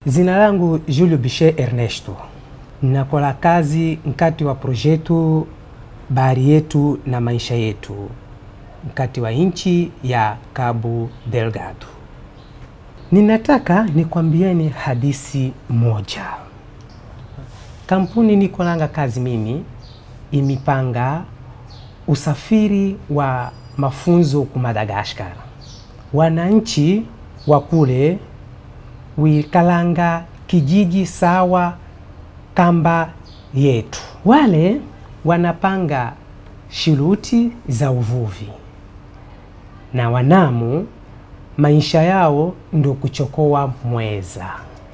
Zina langu Julio Bichet Ernesto, nakola kazi nkati wa projetu bahari yetu na maisha yetu nkati wa nchi ya Cabo Delgado. Ninataka nikwambieni hadisi moja. Kampuni nikolanga kazi mimi imipanga usafiri wa mafunzo ku Madagaskar. Wananchi wa kule wikalanga kijiji sawa kamba yetu. Wale wanapanga shiruti za uvuvi na wanamu maisha yao ndo kuchokoa mweza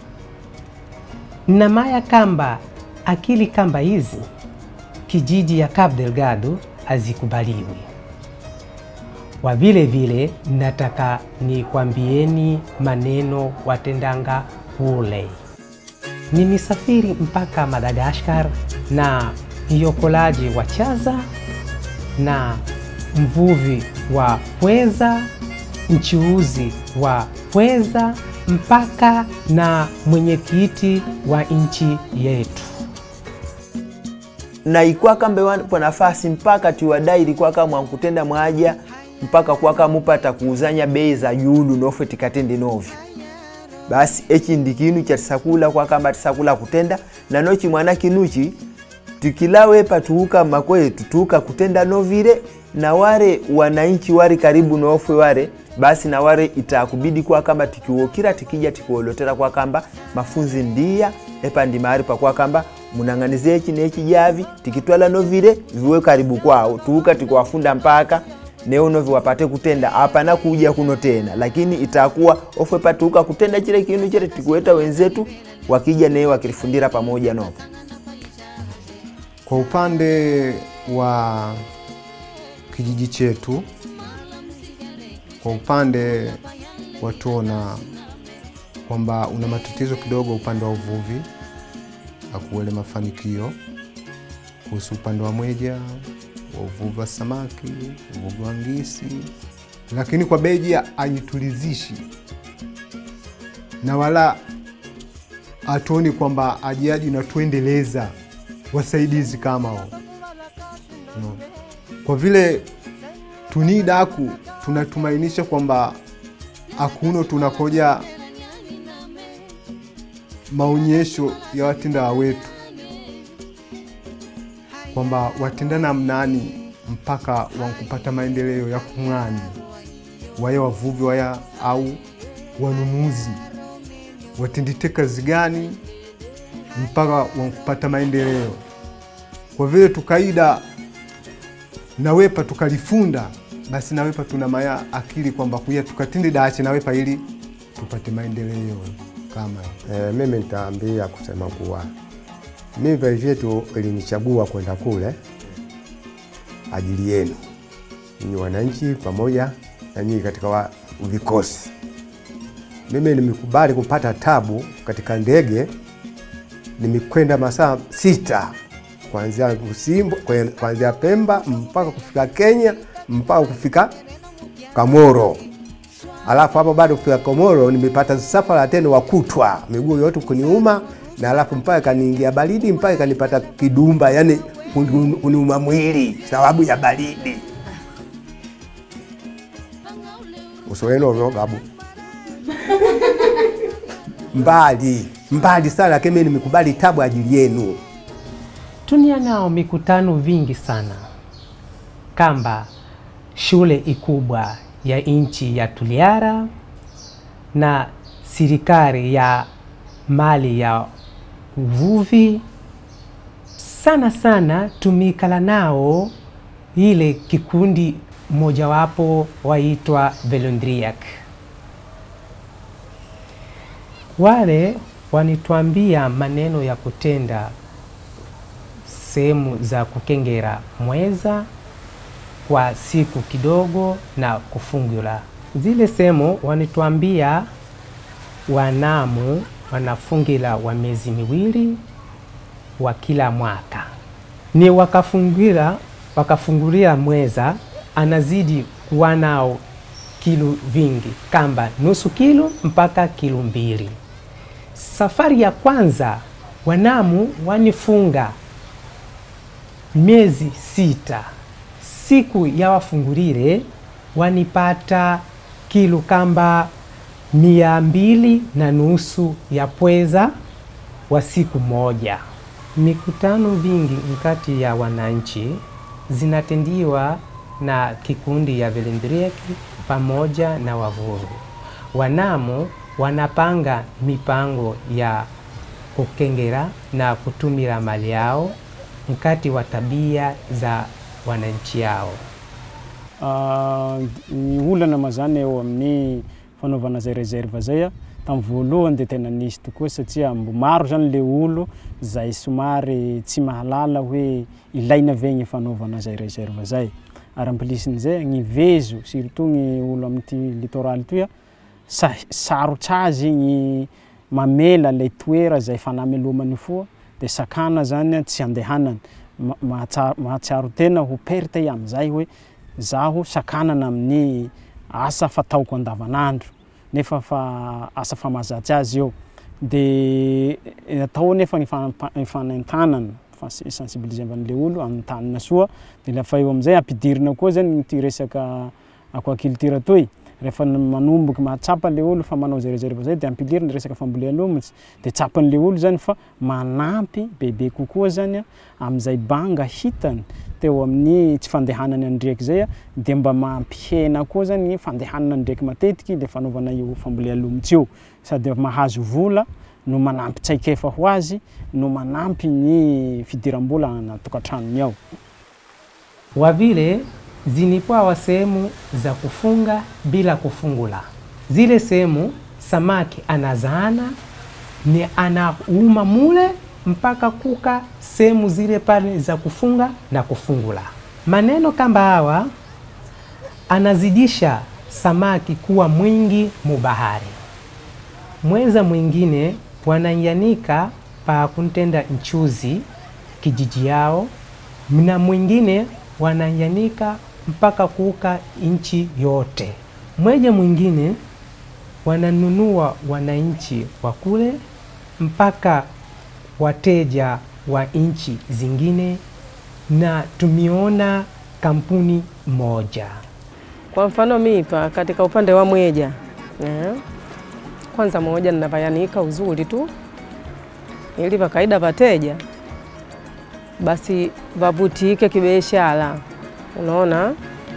na maya kamba akili kamba hizi kijiji ya Cabo Delgado hazikubaliwi. Wa vile vile nataka nikwambieni maneno watendanga kule. Nimisafiri mpaka Madagaskar na myokolaji wa chaza na mvuvi wa pweza, mchuuzi wa pweza mpaka na mwenyekiti wa nchi yetu na ikwa kambe wanipa nafasi mpaka tiwadai ilikuwa kama nkutenda mwaja mpaka kwaka mupata kuuzanya bei za yulu nofwe tikatende novyo basi echi ndi kinu cha tisakula kwa kamba tisakula kutenda na nochi mwana kinuchi tikilawepa tuuka makwetu tuuka kutenda novile na ware wananchi wari karibu nofwe ware basi na ware itakubidi kwa kamba tikiwokira tikija tikuolotera kwa kamba mafunzi ndia epa ndi mahali pa kwa kamba munang'anize echi nechi javi tikitwala novile viwe karibu kwao tuuka tikuwafunda mpaka neo novi wapate kutenda apana kuja kuno tena lakini itakuwa ofwe patuuka kutenda chile kinu chile tikuweta wenzetu wakija neo wakilifundira pamoja novo Kwa upande wa kijiji chetu, kwa upande watuona kwamba una matatizo kidogo upande wa uvuvi, akuele mafanikio kuhusu upande wa mweja wa uvuvi wa samaki, uvuvi wa ngisi, lakini kwa beji ajitulizishi na wala hatuoni kwamba ajiaji na tuendeleza wasaidizi kama hao no. Kwa vile tunidaku tunatumainisha kwamba akuno tunakoja maonyesho ya watenda wetu kwamba watenda namnani mpaka wankupata maendeleo ya kung'ani waya wavuvi waya au wanunuzi watendite kazi gani mpaka wankupata maendeleo. Kwa vile tukaida nawepa tukalifunda, basi nawepa tuna maya akili kwamba kuya tukatinde dache nawepa ili tupate maendeleo kama E, mimi nitaambia kusema kuwa mimi vyetu ilinichagua kwenda kule ajili yenu ninyi wananchi pamoja na nyinyi katika wa vikosi. Mimi nimekubali kupata tabu katika ndege, nimekwenda masaa sita kuanzia Usimbo, kwe- kuanzia Pemba mpaka kufika Kenya mpaka kufika Kamoro. Alafu hapo bado kufika Komoro nimepata safara tena wakutwa miguu yote kuniuma, na alafu mpaka kaniingia baridi mpaka kanipata kidumba, yani kuni- kuniuma mwili sababu ya baridi. uso wenu ovyo babu mbali mbali sana, lakini mimi nimekubali tabu ajili yenu. tunia nao mikutano vingi sana kamba shule ikubwa ya nchi ya Tuliara na serikali ya mali ya uvuvi sana sana tumikala nao ile kikundi mojawapo waitwa Velondriac. Wale wanituambia maneno ya kutenda sehemu za kukengera mweza kwa siku kidogo na kufungula zile sehemu. Wanituambia wanamu wanafungila wa miezi miwili wa kila mwaka, ni wakafungira wakafungulia mweza anazidi kuwa nao kilo vingi kamba nusu kilo mpaka kilo mbili. Safari ya kwanza wanamu wanifunga miezi sita. Siku ya wafungulile wanipata kilo kamba mia mbili na nusu ya pweza wa siku moja. Mikutano vingi kati ya wananchi zinatendiwa na kikundi ya Velindreki pamoja na wavuvi. Wanamu wanapanga mipango ya kukengera na kutumira mali yao mkati wa tabia za wananchi yao. Ah, ny olana mazany eo amin'ny fanaovana zay reserve zay a tamin'ny voalohany de tena nisy tokoa satria mbo maro zany le olo zay somary tsy mahalala hoe ilaina ve gny fanaovana zay reserve zay ary amplisin'izay gny vezo surtout gny olo amin'ty littoral toy a sa- sarotsy azy gny mamela le toera zay fanamelomany foa de sakana zany a tsy andehanany Ma- mahatsa- mahatsiaro tena ho perte am'izay hoe zaho sakanana amin'ny asa fataoko andavanandro nefa fa asa fa mahazatsy azy eo de eh, atao nefa ny fampa- ny fanaintanana fa sensibilisevan'le olo antanina soa de lafa eo am'izay ampidirina koa zany ty resaka aquaculture toy rehefa n- manomboky mahatsapa le olo fa manao zay reserve zay de ampiliriny resaka fambolealomotsy de tsapan'le olo zany fa manampy bebe kokoa zany a am'izay banga hitany teo amin'ny tsy fandehanany andreky zay a de mba mampihena koa zany ny fandehanana ndraiky matetiky le fanaovana io fambolealomotsy io sady mahazo vola no manampy tsaikefa ho azy no manampy ny fidiram-bola anatokantranony ao Wavile zinipawa sehemu za kufunga bila kufungula. Zile sehemu samaki anazaana ni anauma mule mpaka kuka sehemu zile pale za kufunga na kufungula. Maneno kamba hawa anazidisha samaki kuwa mwingi mubahari. Mweza mwingine wanaianika pa kuntenda nchuzi kijiji yao, na mwingine wanaianika mpaka kuuka nchi yote. Mweja mwingine wananunua wananchi wa kule mpaka wateja wa nchi zingine, na tumeona kampuni moja Kwa mfano mipa katika upande wa mweja eh, kwanza moja ninavayanika uzuri tu ili vakaida vateja basi vavutike kibiashara, unaona.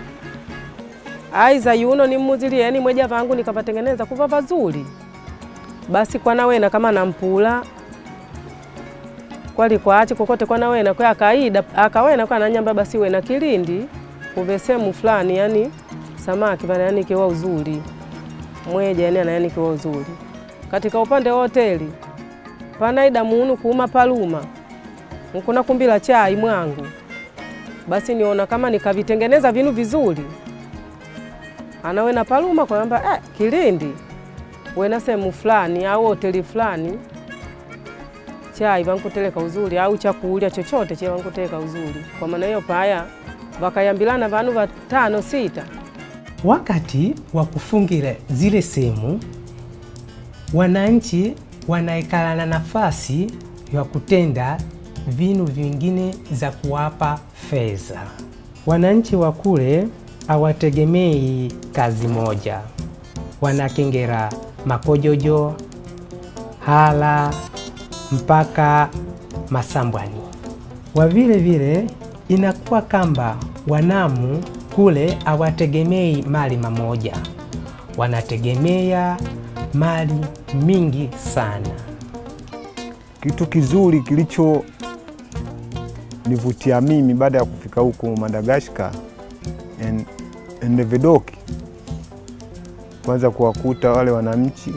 Aiza yuno nimuzilieni mweja vangu nikavatengeneza kuva vazuri, basi kwanawena kama nampula kwali kwachi kokote kwanawena kwa akaida akawena kwa nanyamba basi wena kilindi kuve sehemu fulani yani samaki vanayanikiwa uzuri mweja yani anayanikiwa uzuri katika upande wa hoteli panaida munu kuuma paluma nkuna kumbila chai mwangu basi niona kama nikavitengeneza vinu vizuri anawena paluma kwamba eh, kilindi wena sehemu fulani au hoteli fulani chai vankuteleka uzuri au chakulya chochote che vankuteleka uzuri kwa maana hiyo paya vakayambilana vanu vatano sita Wakati wa kufungira zile sehemu, wananchi wanaikala na nafasi ya kutenda vinu vingine za kuwapa fedha. Wananchi wa kule hawategemei kazi moja, wanakengera makojojo, hala mpaka masambwani. Wa vile vile inakuwa kamba wanamu kule hawategemei mali mamoja, wanategemea mali mingi sana. Kitu kizuri kilicho nivutia mimi baada ya kufika huku Madagaskar en- Endevedoki, kwanza kuwakuta wale wananchi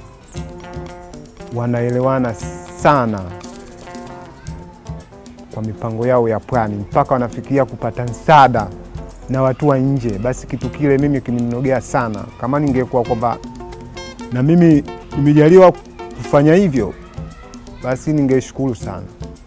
wanaelewana sana kwa mipango yao ya pwani, mpaka wanafikiria kupata msaada na watu wa nje. Basi kitu kile mimi kininogea sana. Kama ningekuwa kwamba na mimi nimejaliwa kufanya hivyo, basi ningeshukuru sana.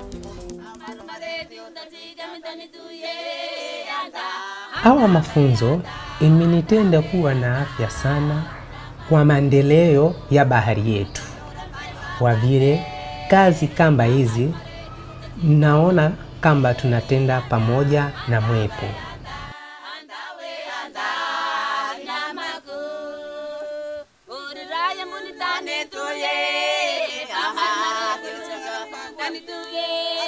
Hawa mafunzo imenitenda kuwa na afya sana kwa maendeleo ya bahari yetu. kwa vile kazi kamba hizi naona kamba tunatenda pamoja na mwepo. Uraya munitane tuye, aha, tuye,